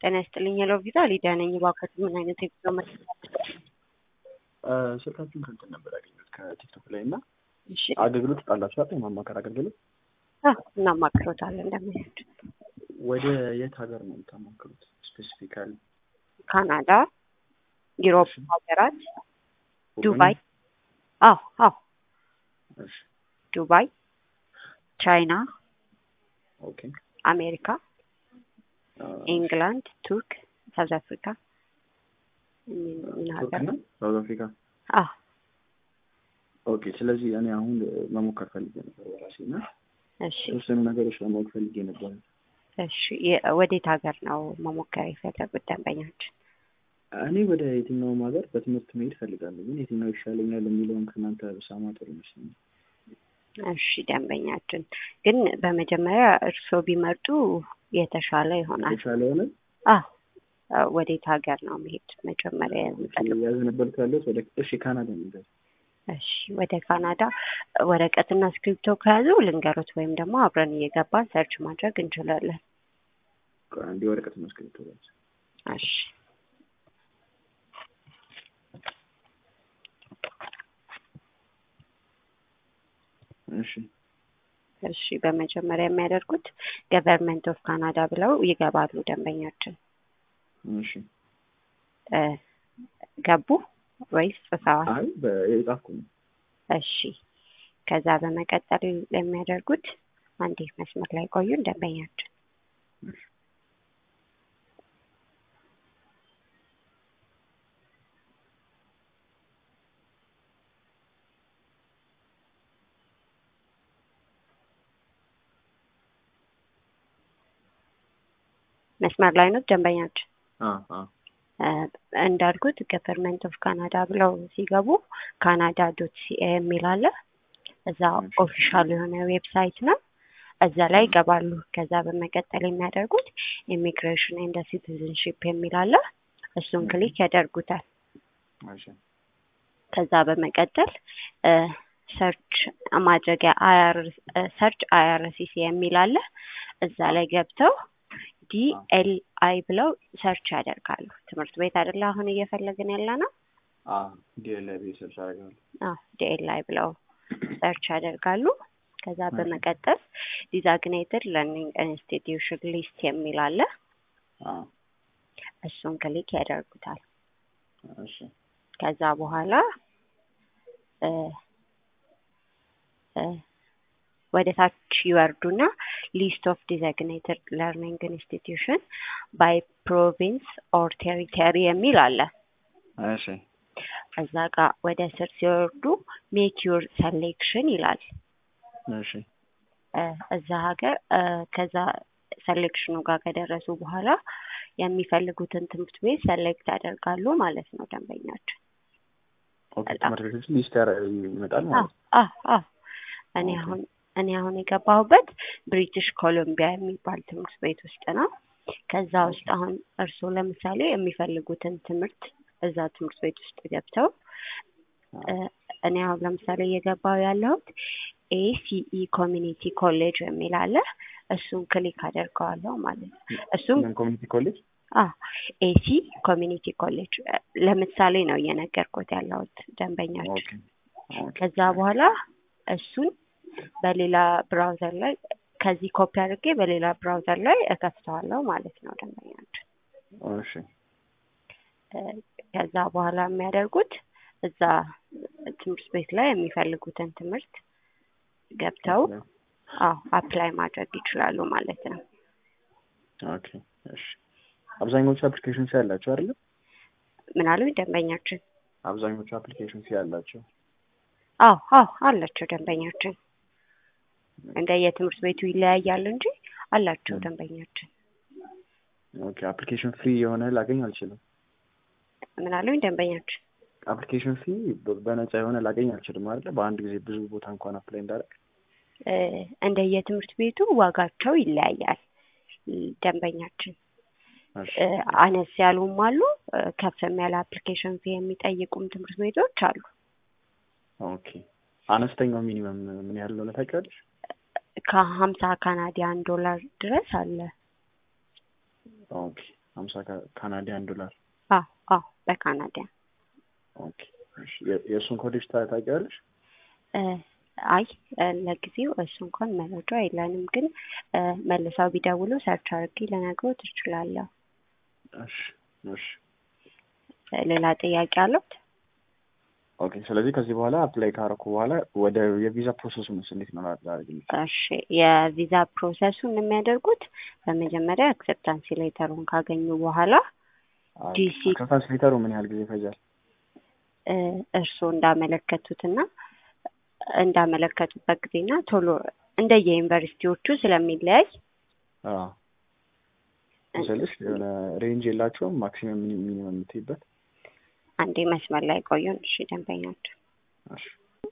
ጤና ይስጥልኝ የለው ቪዛ ሊዲያ ነኝ። እባክዎት ምን አይነት የጉዞ መረጃ ስልካችሁን ከእንትን ነበር ያገኘሁት ከቲክቶክ ላይ እና እሺ አገልግሎት ጣላችሁ አይደል? የማማከር አገልግሎት አዎ፣ እናማክሮታለን እንደሚሄድ ወደ የት ሀገር ነው የምታማክሩት? ስፔሲፊካሊ ካናዳ፣ ዩሮፕ ሀገራት፣ ዱባይ። አዎ አዎ፣ እሺ ዱባይ፣ ቻይና፣ ኦኬ አሜሪካ፣ ኢንግላንድ፣ ቱርክ፣ ሳውዝ አፍሪካ ምን ሀገር ቱርክና ሳውዝ አፍሪካ አዎ ኦኬ። ስለዚህ እኔ አሁን መሞከር ፈልጌ ነበር በራሴ እና እሺ የተወሰኑ ነገሮች ለማወቅ ፈልጌ ነበር። እሺ የ- ወዴት ሀገር ነው መሞከር የፈለጉት ደንበኛችን? እኔ ወደ የትኛውም ሀገር በትምህርት መሄድ ፈልጋለሁ፣ ግን የትኛው ይሻለኛል የሚለውን ከእናንተ ብሰማ ጥሩ ይመስለኛል። እሺ ደንበኛችን ግን በመጀመሪያ እርስዎ ቢመርጡ የተሻለ ይሆናል። የተሻለ ሆነ አዎ ወዴት ሀገር ነው መሄድ መጀመሪያ የሚፈልጉት? ያዝነበልኩ ያለሁት ወደ እሺ ካናዳ የሚገኝ እሺ ወደ ካናዳ ወረቀትና እስክሪብቶ ከያዙ ልንገሮት ወይም ደግሞ አብረን እየገባን ሰርች ማድረግ እንችላለን። አንዴ ወረቀት መስክሪቶ ያዝ። እሺ እሺ እሺ በመጀመሪያ የሚያደርጉት ገቨርንመንት ኦፍ ካናዳ ብለው ይገባሉ። ደንበኛችን እሺ እ ገቡ ወይስ ጽፈዋል? አይ በየጻፍኩ ነው። እሺ ከዛ በመቀጠል የሚያደርጉት አንዴ መስመር ላይ ቆዩን ደንበኛችን መስመር ላይ ነው ደንበኛችን አ አ እ እንዳልኩት ገቨርንመንት ኦፍ ካናዳ ብለው ሲገቡ ካናዳ ዶት ሲኤ የሚል አለ። እዛ እሺ። ኦፊሻል የሆነ ዌብሳይት ነው። እዛ ላይ ይገባሉ። ከዛ በመቀጠል የሚያደርጉት ኢሚግሬሽን ኤንድ ሲቲዝንሺፕ የሚል አለ። እሱን ክሊክ ያደርጉታል። እሺ ከዛ በመቀጠል ሰርች ማድረጊያ አይአር ሰርች አይአርሲሲ የሚል አለ። እዛ ላይ ገብተው ዲኤልአይ ብለው ሰርች ያደርጋሉ። ትምህርት ቤት አይደለ አሁን እየፈለግን ያለ ነው። አ ዲኤልአይ ሰርች አደርጋለሁ። አዎ ዲኤልአይ ብለው ሰርች ያደርጋሉ። ከዛ በመቀጠል ዲዛግኔትድ ለርኒንግ ኢንስቲትዩሽን ሊስት የሚል አለ። አ እሱን ክሊክ ያደርጉታል። እሺ ከዛ በኋላ እ እ ወደ ታች ይወርዱና ሊስት ኦፍ ዲዛግኔትድ ለርኒንግ ኢንስቲትዩሽን ባይ ፕሮቪንስ ኦር ቴሪተሪ የሚል አለ። እሺ እዛ ጋር ወደ ስር ሲወርዱ ሜክ ዩር ሰሌክሽን ይላል። እሺ እ እዛ ሀገር እ ከዛ ሰሌክሽኑ ጋር ከደረሱ በኋላ የሚፈልጉትን ትምህርት ቤት ሰሌክት ያደርጋሉ ማለት ነው ደንበኛችን። ኦኬ ትምህርት ቤቶች ሊስት ያረ- ይመጣል አዎ ማለት ነው። አዎ አዎ እኔ ኦኬ። አሁን እኔ አሁን የገባሁበት ብሪቲሽ ኮሎምቢያ የሚባል ትምህርት ቤት ውስጥ ነው። ከዛ ውስጥ አሁን እርስዎ ለምሳሌ የሚፈልጉትን ትምህርት እዛ ትምህርት ቤት ውስጥ ገብተው እ እኔ አሁን ለምሳሌ እየገባሁ ያለሁት ኤሲኢ ኮሚኒቲ ኮሌጅ የሚል አለ። እሱን ክሊክ አደርገዋለሁ ማለት ነው። እሱም ምን ኮሚኒቲ ኮሌጅ? አዎ ኤሲ ኮሚኒቲ ኮሌጅ እ ለምሳሌ ነው እየነገርኩት ያለሁት ደንበኛችን። ኦኬ ኦኬ ከዛ በኋላ እሱን በሌላ ብራውዘር ላይ ከዚህ ኮፒ አድርጌ በሌላ ብራውዘር ላይ እከፍተዋለሁ ማለት ነው ደንበኛችን። እሺ እ ከዛ በኋላ የሚያደርጉት እዛ ትምህርት ቤት ላይ የሚፈልጉትን ትምህርት ገብተው አዎ አፕላይ ማድረግ ይችላሉ ማለት ነው። ኦኬ እሺ አብዛኞቹ አፕሊኬሽንስ ያላቸው አይደለ? ምን አሉኝ ደንበኛችን? አብዛኞቹ አፕሊኬሽንስ ያላቸው አዎ አዎ አላቸው ደንበኛችን። እንደ የትምህርት ቤቱ ይለያያል እንጂ አላቸው ደንበኛችን። ኦኬ አፕሊኬሽን ፍሪ የሆነ ላገኝ አልችልም። ምን አሉኝ ደንበኛችን? አፕሊኬሽን ፊ በነፃ የሆነ ላገኝ አልችልም አይደለ? በአንድ ጊዜ ብዙ ቦታ እንኳን አፕላይ እንዳደረግ እ እንደ የትምህርት ቤቱ ዋጋቸው ይለያያል ደንበኛችን። እሺ እ አነስ ያሉም አሉ፣ እ ከፍም ያለ አፕሊኬሽን ፊ የሚጠይቁም ትምህርት ቤቶች አሉ። ኦኬ አነስተኛው ሚኒመም ምን ያህል እንደሆነ ታውቂዋለሽ? ከሀምሳ ካናዲያን ዶላር ድረስ አለ። ኦኬ ሀምሳ ካናዲያን ዶላር አዎ አዎ በካናዲያን ኦኬ እሺ የ- የእሱን ኮዴች ታ- ታውቂዋለሽ እ፣ አይ እ፣ ለጊዜው እሱ እንኳን መረጃ የለንም፣ ግን እ፣ መልሰው ቢደውሉ ሰርች አድርጌ ልነግሮት እችላለሁ። እሺ እሺ እ፣ ሌላ ጥያቄ አሉት? ኦኬ ስለዚህ ከዚህ በኋላ አፕላይ ካረኩ በኋላ ወደ የቪዛ ፕሮሰሱ ምስ እንዴት ነው ላደርግ የምችለው? እሺ የቪዛ ፕሮሰሱን የሚያደርጉት በመጀመሪያ አክሰፕታንስ ሌተሩን ካገኙ በኋላ ጂሲ አክሰፕታንስ ሌተሩ ምን ያህል ጊዜ ይፈጃል? እ፣ እርስዎ እንዳመለከቱትና እንዳመለከቱበት ጊዜና ቶሎ እንደየ ዩኒቨርሲቲዎቹ ስለሚለያይ አዎ ስልሽ የሆነ ሬንጅ የላቸውም ማክሲመም ሚኒመም የምትይበት? አንዴ መስመር ላይ ቆዩን። እሺ ደንበኛቸው እሺ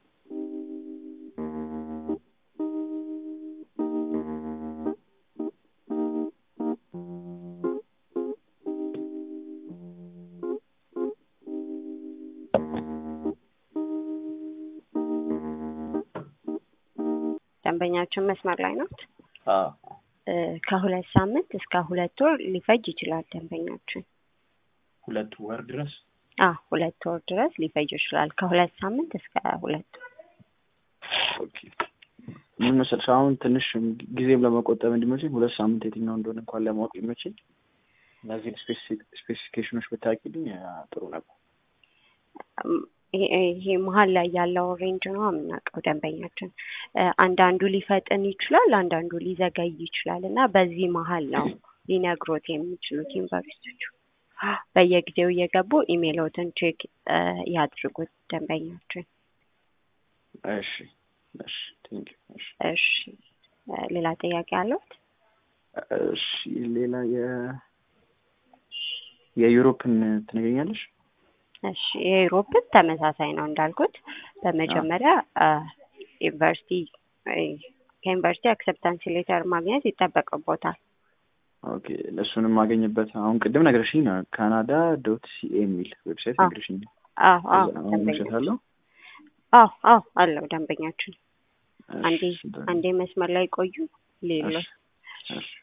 ደንበኛችን መስመር ላይ ናት። አዎ እ፣ ከሁለት ሳምንት እስከ ሁለት ወር ሊፈጅ ይችላል ደንበኛችን። ሁለት ወር ድረስ አዎ ሁለት ወር ድረስ ሊፈጅ ይችላል። ከሁለት ሳምንት እስከ ሁለት ወር። ኦኬ ምን መሰለሽ አሁን ትንሽ ጊዜም ለመቆጠብ እንዲመችኝ ሁለት ሳምንት የትኛው እንደሆነ እንኳን ለማወቅ ይመችኝ እነዚህን ስፔሲፊኬሽኖች ብታውቂልኝ አ፣ ጥሩ ነበር። እም፣ ይሄ ይሄ መሀል ላይ ያለው ሬንጅ ነው የምናውቀው ደንበኛችን። እ፣ አንዳንዱ ሊፈጥን ይችላል፣ አንዳንዱ ሊዘገይ ይችላል እና በዚህ መሀል ነው ሊነግሮት የሚችሉት ዩኒቨርሲቲዎቹ። በየጊዜው እየገቡ ኢሜሎትን ቼክ እ፣ ያድርጉት ደንበኛችን። እሺ እሺ ቴንክ ዩ እሺ እሺ እ፣ ሌላ ጥያቄ አለዎት? እሺ ሌላ የ የዩሮፕን ትነግረኛለሽ? እሺ የዩሮፕን ተመሳሳይ ነው እንዳልኩት። በመጀመሪያ አ፣ ዩኒቨርሲቲ እ፣ ከዩኒቨርሲቲ አክሰፕታንስ ሌተር ማግኘት ይጠበቅቦታል። ኦኬ እሱንም ማገኝበት አሁን ቅድም ነግረሽኝ ነው ካናዳ ዶት ሲኤ የሚል ዌብሳይት አዎ። ነግረሽኝ ነው። አዎ አዎ አሁን ደንበኛ ውሸት አለው? አዎ አዎ አለው ደንበኛችን። አንዴ እሺ፣ አንዴ መስመር ላይ ቆዩ። ሌሎች እሺ፣ እሺ።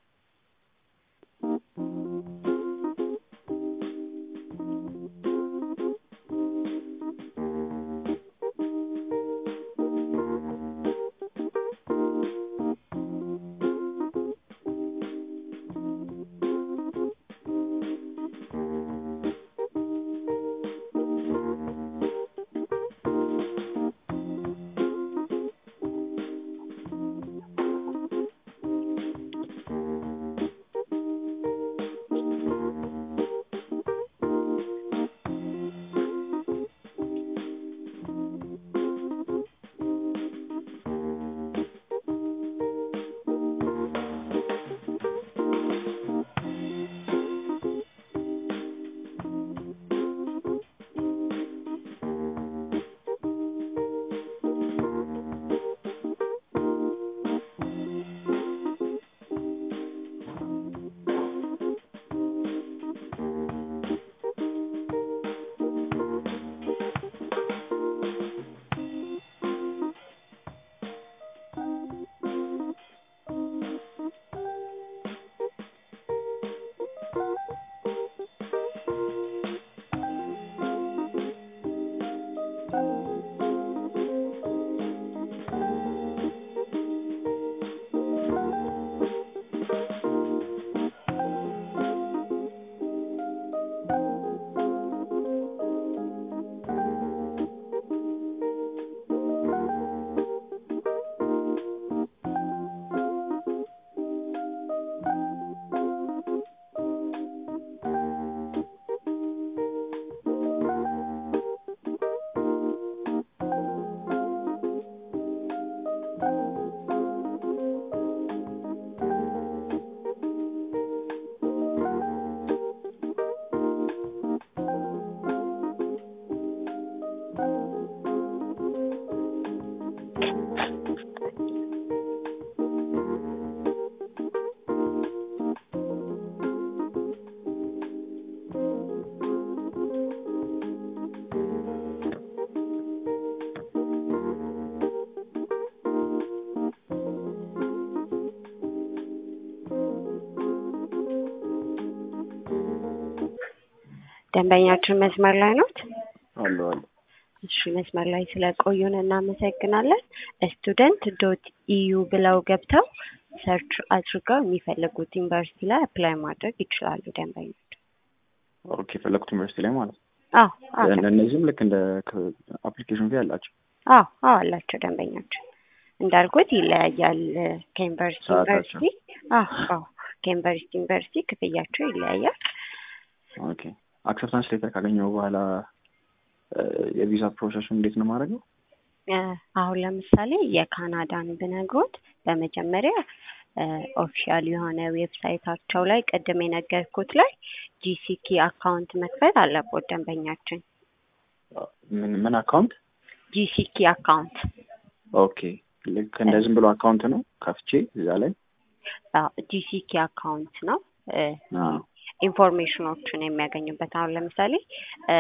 ደንበኛችን መስመር ላይ ኖት? አሉ አሉ። እሺ መስመር ላይ ስለቆዩን እናመሰግናለን። ስቱደንት ዶት ኢዩ ብለው ገብተው ሰርች አድርገው የሚፈልጉት ዩኒቨርሲቲ ላይ አፕላይ ማድረግ ይችላሉ ደንበኞች። ኦኬ የፈለኩት ዩኒቨርሲቲ ላይ ማለት ነው። አዎ አዎ እነዚህም ልክ እንደ አፕሊኬሽን ፊ አላቸው። አዎ አዎ አላቸው ደንበኞች እንዳልኩት ይለያያል ከዩኒቨርሲቲ ሰዓታቸው። ዩኒቨርሲቲ። አዎ አዎ ከዩኒቨርሲቲ ዩኒቨርሲቲ ክፍያቸው ይለያያል። ኦኬ አክሰፕታንስ ሌተር ካገኘው በኋላ እ፣ የቪዛ ፕሮሰሱን እንዴት ነው ማድረገው? እ፣ አሁን ለምሳሌ የካናዳን ብነግሮት በመጀመሪያ ኦፊሻል የሆነ ዌብሳይታቸው ላይ ቅድም የነገርኩት ላይ ጂሲኪ አካውንት መክፈት አለቦት ደንበኛችን። ምን ምን አካውንት? ጂሲኪ አካውንት ኦኬ ልክ እንደ ዝም ብሎ አካውንት ነው ከፍቼ እዛ ላይ ጂሲኪ አካውንት ነው እ፣ አዎ ኢንፎርሜሽኖችን የሚያገኙበት አሁን ለምሳሌ እ፣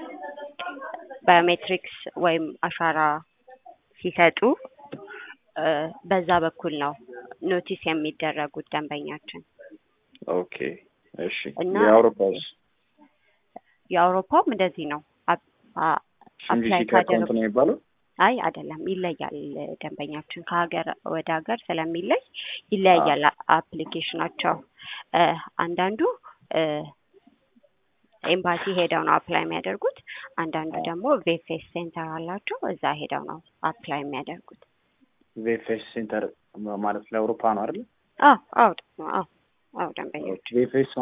ባዮሜትሪክስ ወይም አሻራ ሲሰጡ እ፣ በዛ በኩል ነው ኖቲስ የሚደረጉት ደንበኛችን። ኦኬ እሺ እና የአውሮፓውስ የአውሮፓውም እንደዚህ ነው። አፕ- አ- እሱም አፕላይ ጂሲኪ አካውንት ካደረጉ ነው የሚባለው? አይ አይደለም፣ ይለያል። ደንበኛችን ከሀገር ወደ ሀገር ስለሚለይ ይለያያል አ- አፕሊኬሽናቸው። እ፣ አንዳንዱ እ፣ ኤምባሲ ሄደው ነው አፕላይ የሚያደርጉት። አንዳንዱ ደግሞ ቬፌስ ሴንተር አላቸው፣ እዛ ሄደው ነው አፕላይ የሚያደርጉት። ቬፌስ ሴንተር ማለት ለአውሮፓ ነው አይደል? አዎ አዎ አዎ አዎ ደንበኞች ቬፌስ